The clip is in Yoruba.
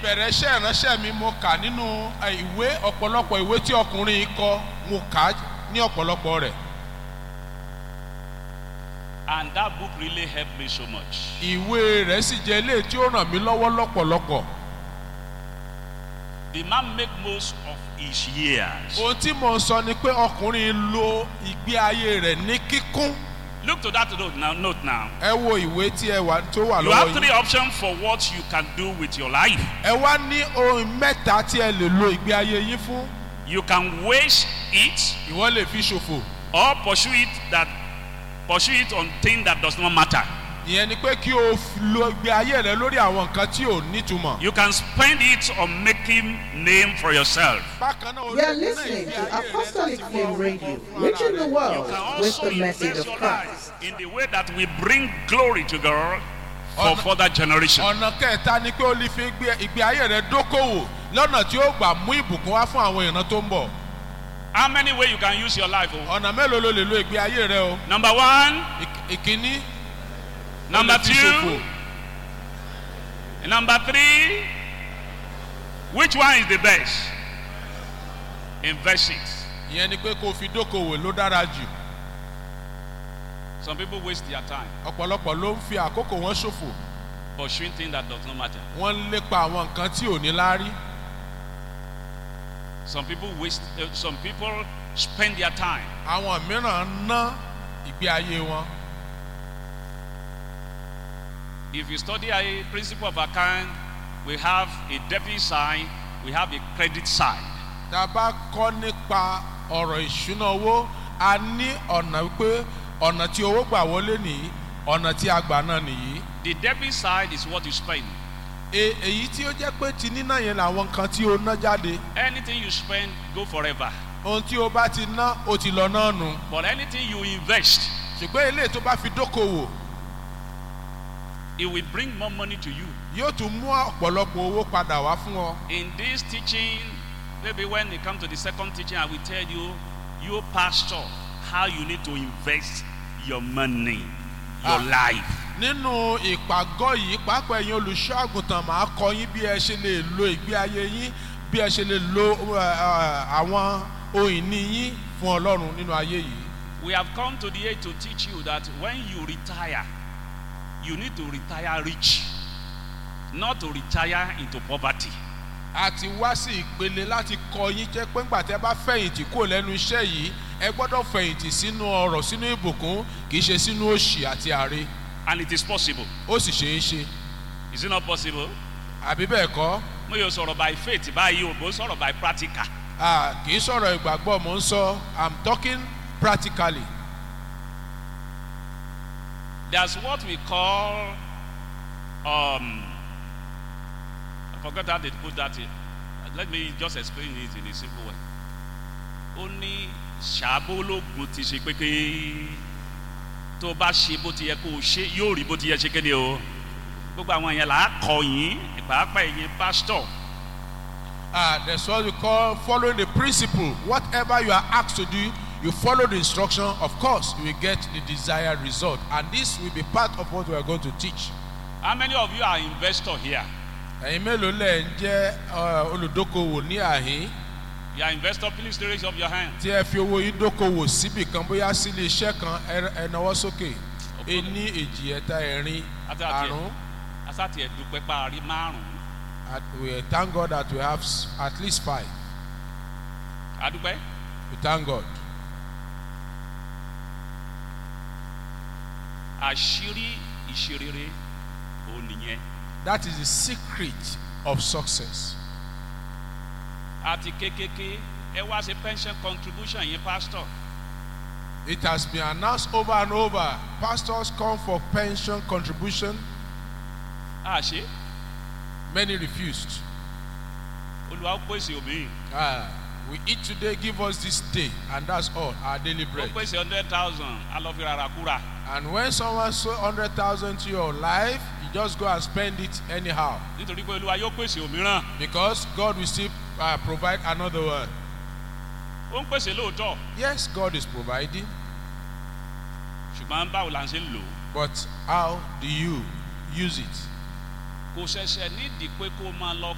ìbẹ̀rẹ̀ iṣẹ́ ìránṣẹ́ mi mo kà nínú ẹ, ìwé ọ̀pọ̀lọpọ̀ ìwé tí ọkùnrin yìí kọ mo kà á ní ọ̀pọ̀lọpọ̀ rẹ̀ And that book really helped me so much. ìwé rẹ̀ sì jẹ́ ilé tí ó ràn mí lọ́wọ́ lọ́pọ̀lọpọ̀ The man make most of his years. ohun tí mo ń sọ ni pé ọkùnrin yìí lo ìgbé ayé rẹ̀ ní kíkún Look to that note now. Note now. ẹ wo ìwé tí ẹ wà tó wà You lọ́wọ́ have yìí three options for what you can do with your life. ẹ wá ní ohun mẹ́ta tí ẹ lè lo ìgbé ayé yín fún You can waste it ìwọ lè fi ṣòfò or pursue it that pursue it on thing that does not matter. ìyẹn ni pé kí o f- lo ìgbé ayé rẹ lórí àwọn nǹkan tí ò nítumọ̀. You can spend it on making name for yourself. bákan náà You are listening to Apostolic Flame Radio, reaching the You world can with also the message invest of your Christ. life in the way that we bring glory to God for Ọ̀nà- further generation. ọ̀nà kẹta ni pé o lè fi ìgbé- ìgbé ayé rẹ dókòwò lọ́nà tí ó gbà mú ìbùkún wá fún àwọn ìran tó ń bọ̀. How many ways you can use your life? oh? ọ̀nà mélòó ló lè lo ìgbé ayé rẹ o. Number one, Ìk- ìkíní o number lè fi two, ṣòfò. number three. Which one is the best? Invest it. ìyẹn ni pé kó o fi dókòwò ló dára jù. Some people waste their time ọ̀pọ̀lọpọ̀ ló ń fi àkókò wọn ṣòfò. pursuing things that does not matter. wọ́n ń lépa àwọn nǹkan tí ò ní láárí. Some people waste. Uh, some people spend their time àwọn mìíràn ń ná ìgbé ayé wọn. If you study a principle of account, we have a debit side, we have a credit side. tá a bá kọ́ nípa ọ̀rọ̀ ìṣúná owó a ní ọ̀nà wípé ọ̀nà tí owó gbà wọlé nìyí ọ̀nà tí a gbà náà nìyí. The debit side is what you spend. E- èyí tí ó jẹ́ pé ti níná yẹn làwọn nǹkan tí o ná jáde Anything you spend go forever. ohun tí o bá ti ná o ti lọ náà nù But anything you invest, ṣùgbọ́n eléyìí tó bá fi dókòwò it will bring more money to you. yóò tún mú ọ̀pọ̀lọpọ̀ owó padà wá fún ọ. In this teaching, maybe when it comes to the second teaching, I will tell you, you pastor, how you need to invest your money, your Ah. life. nínú ìpàgọ́ yìí pàápàá ẹ̀yin olùṣọ́ àgùntàn máa kọ yín bí ẹ ṣe lè lo ìgbé ayé yín bí ẹ ṣe lè lo ẹ, ẹ, àwọn ohun ìní yín fún ọlọ́run nínú ayé yìí. We have come to the age to teach you that when you retire, you need to retire rich, not to retire into poverty. a ti wá sí ìpele láti kọ yín jẹ́ pé ńgbà tí ẹ bá fẹ̀yìntì kúrò lẹ́nu iṣẹ́ yìí ẹ gbọ́dọ̀ fẹ̀yìntì sínú ọrọ̀ sínú ìbùkún kì í ṣe sínú òṣì àti àre And it is possible. ó sì ṣeé ṣe Is it not possible? àbí bẹ́ẹ̀ kọ́ Mo yóò sọ̀rọ̀ by faith báyìí o, mo sọ̀rọ̀ by practical. Ah, kì í sọ̀rọ̀ ìgbàgbọ́ mò ń sọ i'm talking practically There's what we call, um, I forgot how they put that in. Let me just explain it in a simple way. Ó ní ṣàbólógún ti ṣe pé pé tó bá ṣe bó ti yẹ kó o ṣe yóò rí bó ti yẹ ṣe kéde o. Gbogbo àwọn yẹn là á kọ yín, ìpàápàá ẹ̀yin pásítọ̀. Ah, that's what we call following the principle. Whatever you are asked to do, you follow the instruction. Of course, you will get the desired result. And this will be part of what we are going to teach. How many of you are investor here? Ẹ̀yin mélòó lẹ̀ ń jẹ́ uh, olùdókòwò ní àhín You are investor, please raise up your hand. tí ẹ fi owó yín dókòwò síbì kan bóyá sílé iṣẹ́ kan ẹ- ẹ nawọ́ sókè. Ení èjì ẹ̀ta ẹ̀rin Àti àti àrún. ẹ̀ asáti ẹ̀ dúpẹ́ parí márùn-ún. At- We thank God that we have s- at least five. Adúpẹ́. We thank God. àṣírí ìṣerere òun nìyẹn That is the secret of success. àti kékeré ẹ wá ṣe pension contribution yẹn pastor It has been announced over and over. Pastors come for pension contribution. àṣé Many refused. olùwà ó pèsè òmíì Ah, we eat today, give us this day, and that's all, our daily ó bread. pèsè hundred thousand alọ́fi rárá kúrà And when someone sow 100,000 to your life, you just go and spend it anyhow. nítorí pé olúwa yóò pèsè òmíràn Because God will still uh, provide another one. ó ń pèsè lóòótọ́ Yes, God is providing, ṣùgbọ́n báwo la ń ṣe ń lò ó but how do you use it? kò ṣẹ̀ṣẹ̀ nídìí pé kó máa lọ